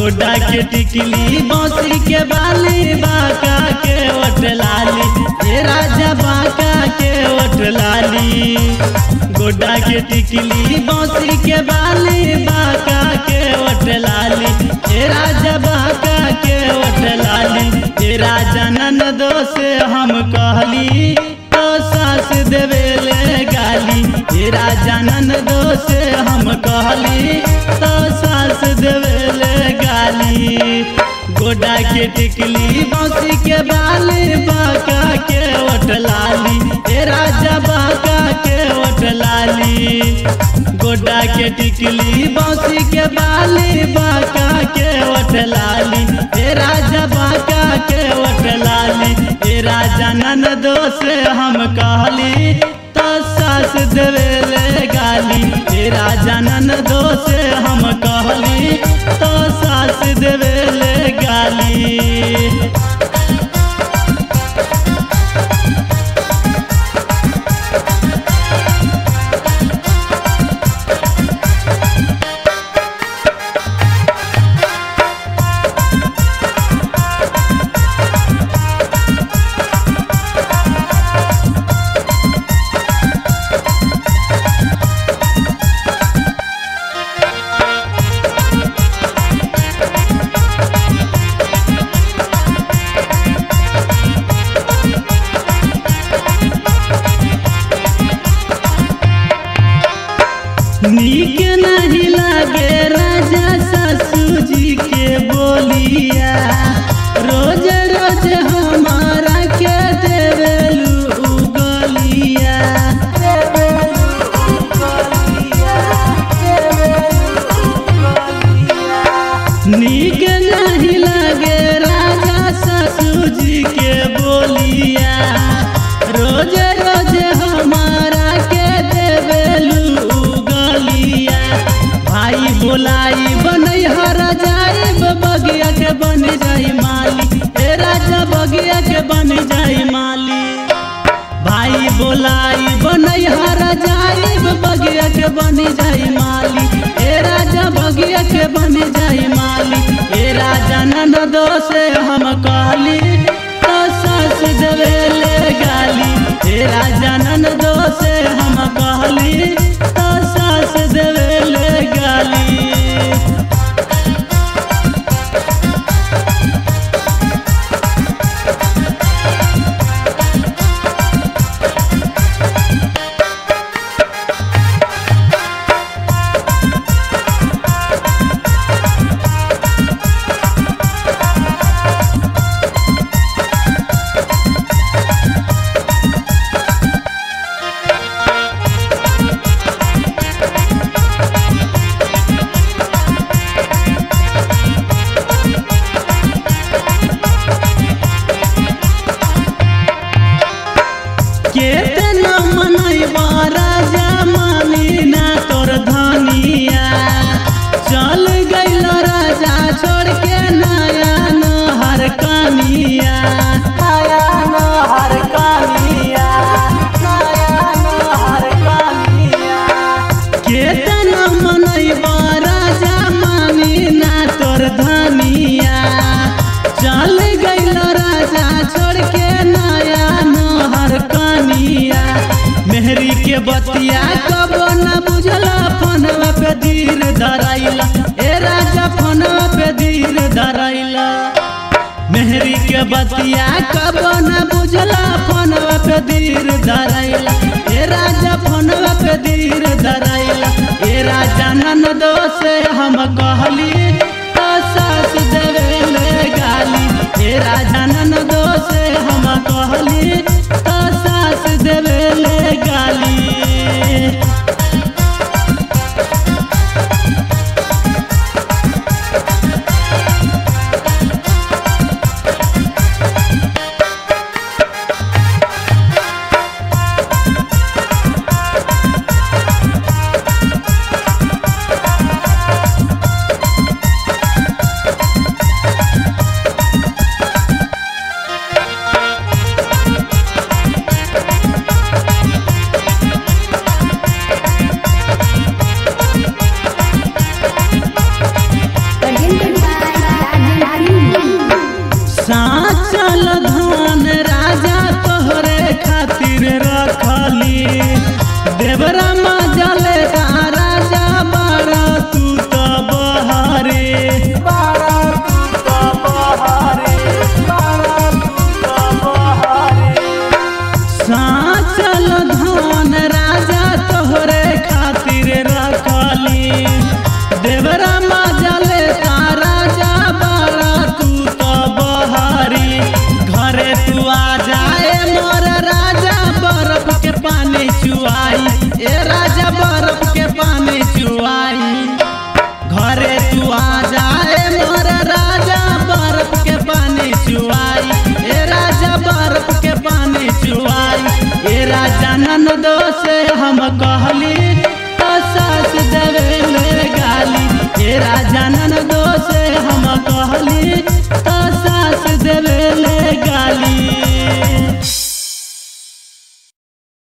गोडा के टिकली बौसी के बाली बाका के ओट लाली ए राजा बाका के ओट लाली गोडा के टिकली बौसी के बाली बाका के ओट लाली ए राजा बाका के ओट लाली ए राजा ननदो से हम कहली तो सास देवेले गाली ए राजा ननदो से हम कहली तो सास देवेले गाली गोडा के टिकली बौसी के बाली बाका के ओट लाली ए राजा बाका के ओट लाली गोडा के टिकली बौसी के बाली बाका के ओट लाली ए राजा बाका के ओट लाली ए राजा ननदो से हम कहली तो सास देवेले गाली ए राजा ननदो से हम कहली तो सास देवेले गाली नीक नहीं लागे राजा ससुर जी के बोलिया रोज रोज हमारा के देवेलू उगलिया नीक नहीं लागे राजा ससुर जी के बोलिया रोज रोज हमारा के देवेलू गलिया भाई बोलाई बनई हर जाई बगिया के बन जाई माली ए राजा बगिया के बन जाई माली भाई बोलाई बनई हर जाई बगिया के बन जाई माली ए राजा बगिया के बन जाई माली ए राजा ननदो से हम कहली तो सास देवेले गाली ए राजा ननदो से हम कहली तो सास देवेले गाली केतना मनैबा राजा मानी ना तोर धनिया चल गइल राजा छोड़ के नया नहर कनिया नया नहर कनिया नया नहर कनिया केतना मनैबा राजा मानी ना तोर धनिया चल गइल राजा छोड़ के नया नहर कनिया मेहरी के बतिया कबो न बुझला फोनवा पे धीर धराइला ए राजा फोनवा पे धीर धराइला मेहरी के बतिया कबो न बुझला फोनवा पे धीर धराइला ए राजा फोनवा पे धीर धराइला ए राजा ननदो से हम कहली तो सास देवेले गाली ए राजा ननदो से हम कहली तो सास देवेले गाली देवरा मजा लेता राजा बारा तू तो बहारे बारा तू तो बहारे बारा तू तो बहारे साचल धन राजा तोहरे खातिर रखली देवरा मजले राजा बारा तू तो बहारी घरे तू आ जाए मोर राजा बर्फ के पानी चुआई ए राजा बर्फ के पानी चुआई घरे तू आ जाए मोर राजा बर्फ के पानी चुआई ए राजा बर्फ के पानी चुआई ए राजा ननदो से हम कहली तो सास देवे ले गाली ए राजा ननदो से हम कहली तो सास देवे ले गाली